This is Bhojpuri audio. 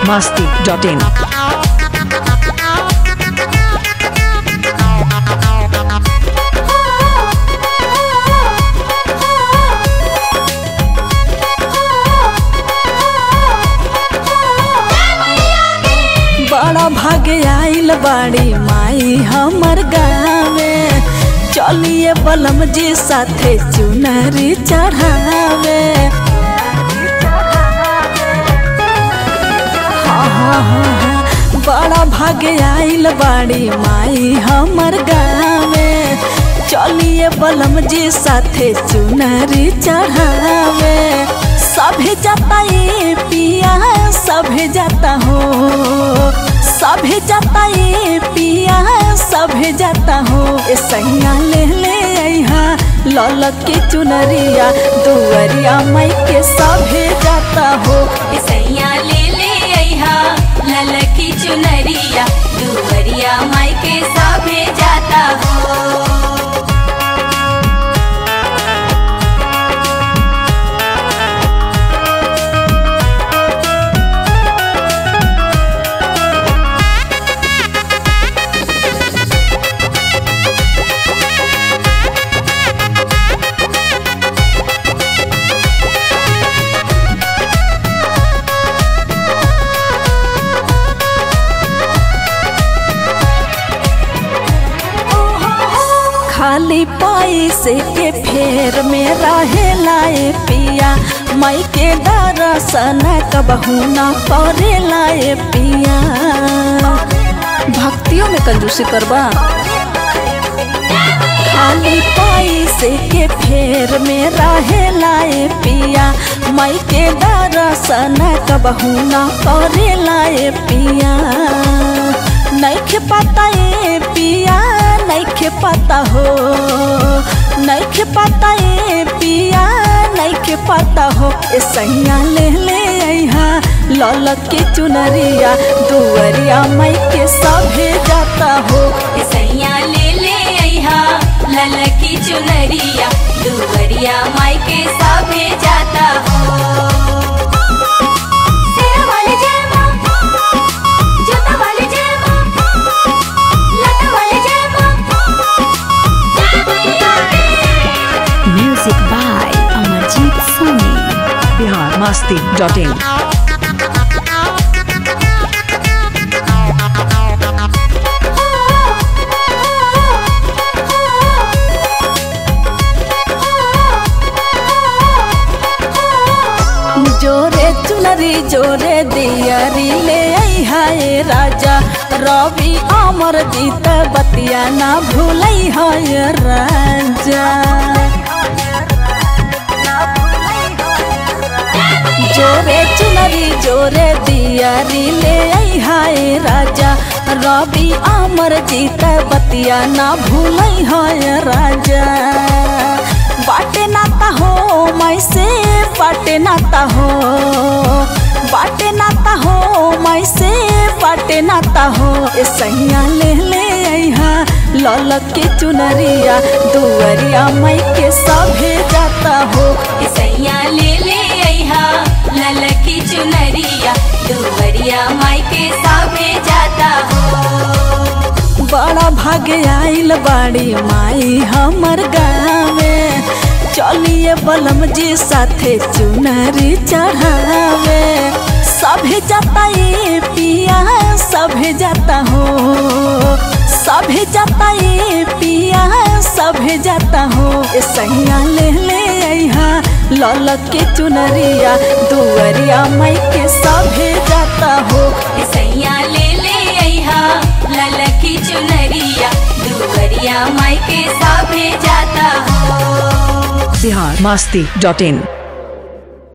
biharmasti.in बड़ा भागे आइल बाड़ी माई हमर गाँवे चलिए बलम जी साथे चुनरी चढ़ावे हाँ, हाँ, हाँ, हाँ, बड़ा भागे आइल बाड़ी माई हमर गाँवे चलिए बलम जी साथे चुनरी चढ़ावे सभे जाता ये पिया सभे जाता हो सभे जाता ये पिया सभे जाता हो ए सैया ले ले अहा ललक के चुनरिया दुअरिया मई के सभे जाता हो सैया ले ले अहा ललकी चुनरिया दुवरिया माई के साभे जाता हो खाली पैसे के फेर में रहे लाए पिया मई के दर्शन कबहू न करे लाए पिया भक्तियों में कंजूसी करबा खाली पैसे के फेर में रहे लाए पिया मई के दर्शन कबहू न करे लाए पिया नैखे पता ये पिया नैखे पता हो नैखे पता ये पिया नैखे पता हो ए सैया ले ले अहा ललक के चुनरिया दुअरिया मई के सभे जाता हो सैया ले ले अहा ललकी चुनरिया दुवरिया माई के साभे जाता हो सेरा वाले जय मां, जोता वाले जय मां, लता वाले जय मां। Music by Amarjeet Soni biharmasti.in जोरे चुनरी जोरे दियरी ले आई हाय राजा रवि अमर जीत बतिया ना भूलई हाय राजा जोरे चुनरी जोरे दियरी ले आई हाय राजा रवि अमर जीत बतिया ना भूलई हाय राजा बाटे नाता हो मैं से बाटे नाता हो बाटे नाता हो मैं से बाटे नाता हो ए सैया ले ले अहा ललक के चुनरिया दुअरिया मई के सभे जाता हो सैया ले ले अहा ललकी चुनरिया दुवरिया माई के साभे जाता हो बड़ा भागे आइल बाड़ी माई हमर गाँवे चलिए बलम जी साथे चुनरी चढ़ावे सभे जाता ये पिया सभे जाता हो सभे जाता ये पिया सभे जाता हो ए सैया ले ले अहा ललक के चुनरिया दुअरिया मई के सभे जाता हो सैया ले ले अहा ललकी चुनरिया दुवरिया माई के साभे जाता हो biharmasti.in